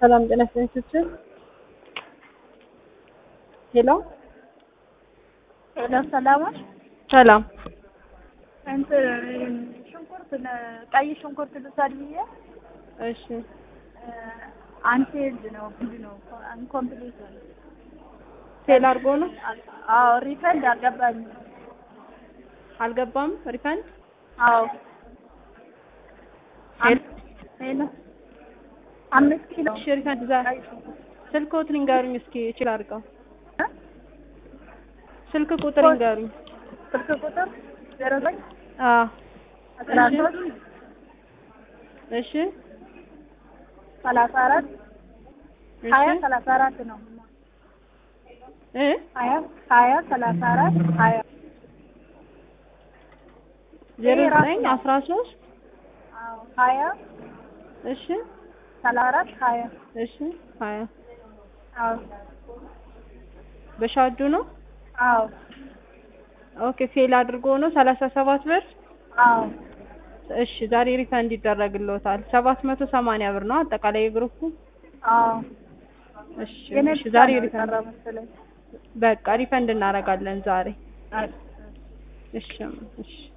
ሰላም ጤና ይስጥልኝ። ሄሎ ሄሎ ሰላማት ሰላም እንትን ሽንኩርት ነ- ቀይ ሽንኩርት ልውሰድ ብዬ እሺ አንቴልድ ነው ምንድን ነው ኢንኮምፕሊት ነው። ሴል አድርጎ ነው አዎ ሪፈንድ አልገባኝም። አልገባም ሪፈንድ አዎ ሄሎ ሄሎ አምስት ኪሎ እሺ ሪፈንድ ዛ ቀይ ሽንኩርት ስልክ ቁጥር ይንገሩኝ እስኪ እችል አድርገው እ? ስልክ ቁጥር ይንገሩኝ ስልክ ቁጥር ዜሮ ዘጠኝ አ አስራ ሶስት እሺ ሰላሳ አራት እሺ ሀያ ሰላሳ አራት ነው እ ሀያ ሀያ ሰላሳ አራት ሀያ ዜሮ ይሄ ራሱ ዘጠኝ ነው። አስራ ሶስት አዎ ሀያ እሺ ሰላሳ አራት ሀያ እሺ ሀያ አዎ በሻዱ ነው አዎ ኦኬ ፌል አድርጎ ነው ሰላሳ ሰባት ብር አዎ እሺ ዛሬ ሪፈንድ ይደረግልዎታል ሰባት መቶ ሰማንያ ብር ነው አጠቃላይ የግሩፑ አዎ እሺ የኔ እሺ ብቻ ዛሬ ነው ሪፈንድ የቀረ መሰለኝ። በቃ ሪፈንድ እናደርጋለን ዛሬ አይ እሺ እሺ